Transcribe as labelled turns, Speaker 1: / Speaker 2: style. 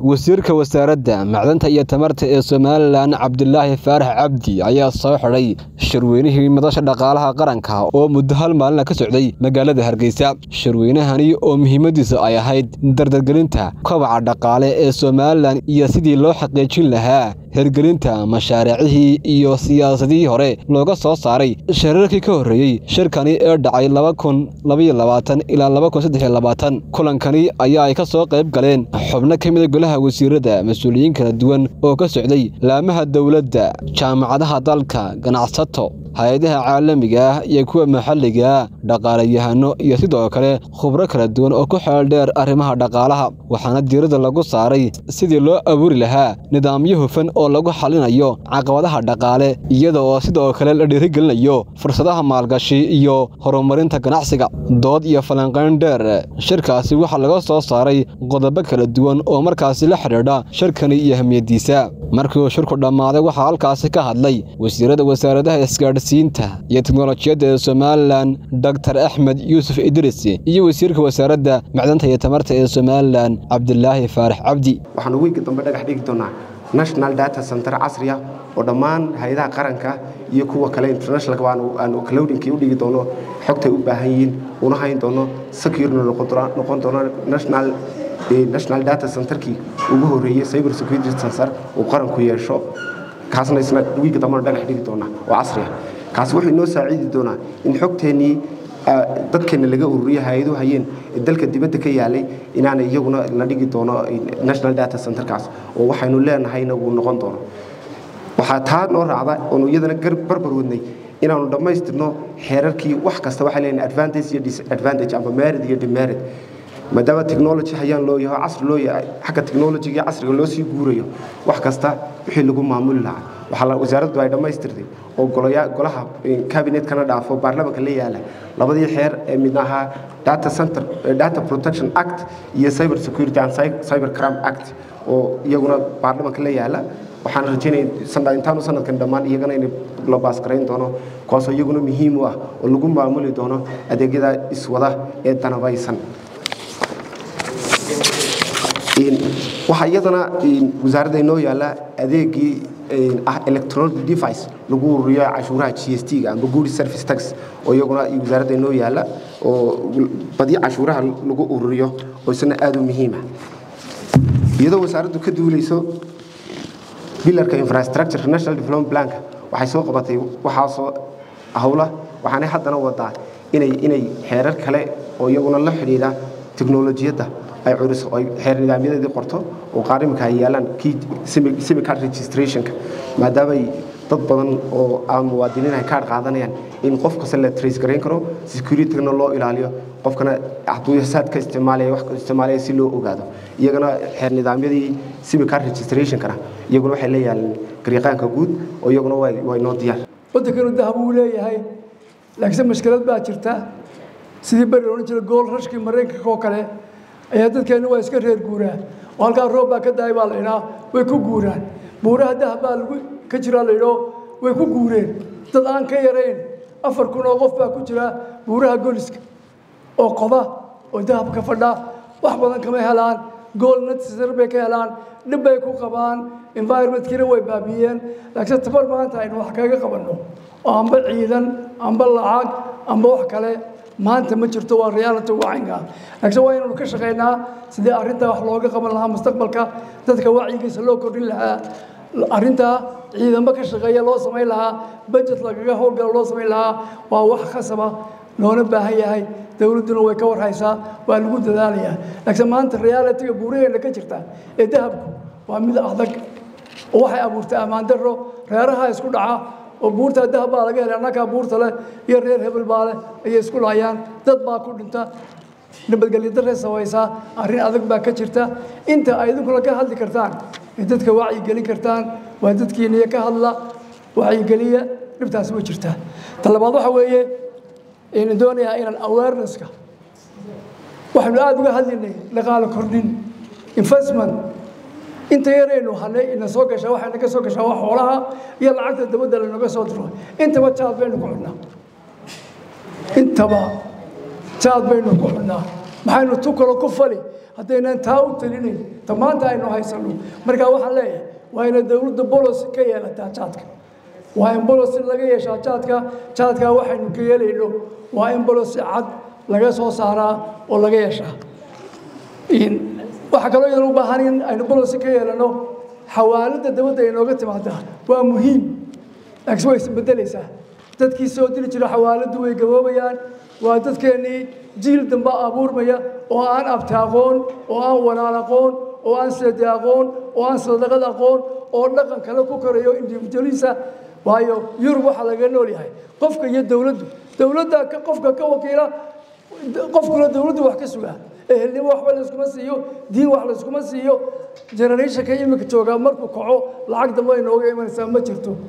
Speaker 1: wasiirka wasaaradda macdanta iyo tamarta ee somalilan cabdilaahi faarax cabdi ayaa soo xidhay shirweynihii madasha dhaqaalaha qaranka oo muddo hal maalina ka socday magaalada hargeysa shirweynahani oo muhiimadiisu ay ahayd dardargelinta kobaca dhaqaale ee somalilan iyo sidii loo xaqiijin lahaa hirgelinta mashaariicihii iyo siyaasadihii hore looga soo saaray shirarkii ka horreeyey shirkani ee dhacay ilaa kulankani ayaa ay ka soo qayb galeen xubno ka mida golaha wasiirada mas-uuliyiin kala duwan oo ka socday laamaha dowladda jaamacadaha dalka ganacsato hay-adaha caalamiga ah iyo kuwa maxalliga ah dhaqaalayahano iyo sidoo kale khubro kala duwan oo ku xeel dheer arrimaha dhaqaalaha waxaana diiradda lagu saaray sidii loo abuuri lahaa nidaamyo hufan oo lagu xalinayo caqabadaha dhaqaale iyada oo sidoo kale la dhiirigelinayo fursadaha maalgashi iyo horumarinta ganacsiga dood iyo falanqayn dheer shirkaasi waxaa laga soo saaray qodobo kala duwan oo markaasi la xidhiidha shirkani iyo ahmiyaddiisa markii uu shirku dhammaaday waxaa halkaasi ka hadlay wasiirada wasaaradaha isgaadhsiinta iyo teknolojiyadda ee somalilan doktor axmed yuusuf idris iyo wasiirka wasaaradda macdanta iyo tamarta ee somalilan cabdilaahi faarax cabdi
Speaker 2: waxaanu wiigga dambe dhagax dhigi doonaa national data center casriya oo dhammaan hay-adaha qaranka iyo kuwa kale internationalka aanu cloudinki u dhigi doono xogtay u baahan yihiin una hayn doono securena noqon doono national national data centerkii ugu horeeyey cyber security center uu qaranku yeesho kaasna isna wiigga dambena dhagax dhigi doonaa oo casriya kaasi wuxuu inoo saaciidi doonaa in xogteennii dadkeena laga ururiyo hay-adu hayeen dalka dibadda ka yaalay inaana iyaguna la dhigi doono national data centerkaas oo waxaynu leenahayna uu noqon doono waxaa taa noo raacda oonu iyadana barbar wadnay inaanu dhammaystirno xeerarkii wax kasta waxay leeyihin advantage iyo disadvantage amba merid iyo demerid maadaama technology hayaan loo yaho casri loo yahay xagga technologyga iyo casriga loo sii guurayo wax kasta wixii lagu maamuli lahaa waxaa wasaaraddu ay dhammaystirtay oo golaha cabinetkana dhaafo baarlamanka la yaala labadii xeer ee midna ahaa data center data protection act iyo cyber security and cyber crime act oo iyaguna baarlamanka la yaala waxaan rajaynaya intaanu sanadkan dhammaan iyagana in la baasgarayn doono kuwaasoo iyaguna muhiim u ah oo lagu maamuli doono adeegyada iswada ee danabaysan waxaa iyadana wasaaradda inoo yaalla adeegii ah electronic device lagu ururiyo cashuuraha g s t-ga amba good service tax oo iyaguna wasaaradda inoo yaalla oo badi cashuuraha lagu ururiyo oo isna aada u muhiima iyadoo wasaaraddu ka duulayso bilarka infrastructure national development planka waxay soo qabatay waxaasoo howla waxaanay haddana wadaa inay inay xeerar kale oo iyaguna la xidhiidha teknolojiyadda ay curiso ay xeer nidaamyadeedii qorto oo qaar imika ay yaalaan kii semicard registrationka maadaamay dad badan oo aan muwaadiniin ay kaadh qaadanayaan in qof kasta la trace garayn karo securityna loo ilaaliyo qofkana hadduu saadka isticmaalaya wax isticmaalaya si loo ogaado iyagana xeer nidaamyadii semicard registrationkana iyaguna waxay la yaalaan gariiqaanka guud oo iyaguna way noo diyaar
Speaker 3: waddankanu dahab uu leeyahay laakiinse mashkilad baa jirta sidii beri odhan jira gool rashkii maraykanka oo kale ayaa dadkeenna waa iska reer guuraa oo halkaa roob baa ka dahay baa la idhaa way ku guuraan buuraha dahab baa lagu ka jiraa la idhoo way ku guureen dad aan ka yarayn afar kun oo qof baa ku jira buuraha goliska oo qoda oo dahabka fadha wax badan kama helaan gool natsar bay ka helaan dhib bay ku qabaan environmentkiina way baabiiyeen laakiinse tabar maanta aynu wax kaga qabanno oo amba ciidan amba lacag amba wax kale maanta ma jirto waa reality wacinka laakiin waa inaynu ka shaqaynaa sidii arrintaa wax looga qaban lahaa mustaqbalka dadka wacyigiisa loo kordhin lahaa arrintaa ciidamo ka shaqeeya loo samayn lahaa budget lagaga howlgalo loo samayn lahaa waa wax khasaba loona baahan yahay dowladduna way ka warhaysaa waa lagu dadaalayaa laakiin maanta realityga buuraheena ka jirta ee dahabku waa mid adag oo waxay abuurtay ammaan darro reeraha isku dhaca oo buurtaa dahab baa laga helay annagaa buurta leh iyo reer hebel baa leh ayay isku laayaan dad baa ku dhinta nabadgelyo darray samaysaa arrin adag baa ka jirta inta ay idinkuna ka hadli kartaan ee dadka wacyigelin kartaan waa dadkiiniyo ka hadla wacyigeliya dhibtaasi way jirtaa ta labaad waxa weeye aynu doonayaa inaan awarenesska waxaynu aada uga hadlaynay dhaqaalo kordhin investment inta yaraynu hanay ina soo gashaa waxayna ka soo gashaa waa xoolaha iyo lacagta dabadda lanaga soo diro intaba jaad baynu ku cunaa intaba jaad baynu ku cunaa maxaynu tu kalo ku fali haddaynan taa u talinayn ta maanta aynu haysanno markaa waxaan leeyahay waa ina dowladda bolos ka yeelataa jaadka waa in bolos laga yeeshaa jaadka jaadkaa waxaynu ka yeelayno waa in bolos cad laga soo saaraa oo laga yeeshaa waxaa kaloo idan u baahan in aynu bolos ka yeelano xawaalada dabadda inooga timaadaa waa muhiim laakiin way isbedelaysaa dadkii soo diri jira xawaaladdu way gaboobayaan waa dadkeennii jiil dambe abuurmaya oo aan abti aqoon oo aan walaal aqoon oo aan seede aqoon oo aan sadaqad aqoon oo dhaqan kale ku korayo individualisa waayo yurub waxaa laga nool yahay qofka iyo dowladdu dowladda qofka ka wakiila qofkuna dowladdu wax ka sugaa ehelnimo waxba layskuma siiyo diin wax layskuma siiyo generationka iminka joogaa markuu kaco lacag dambe ay nooga imanaysaa ma jirto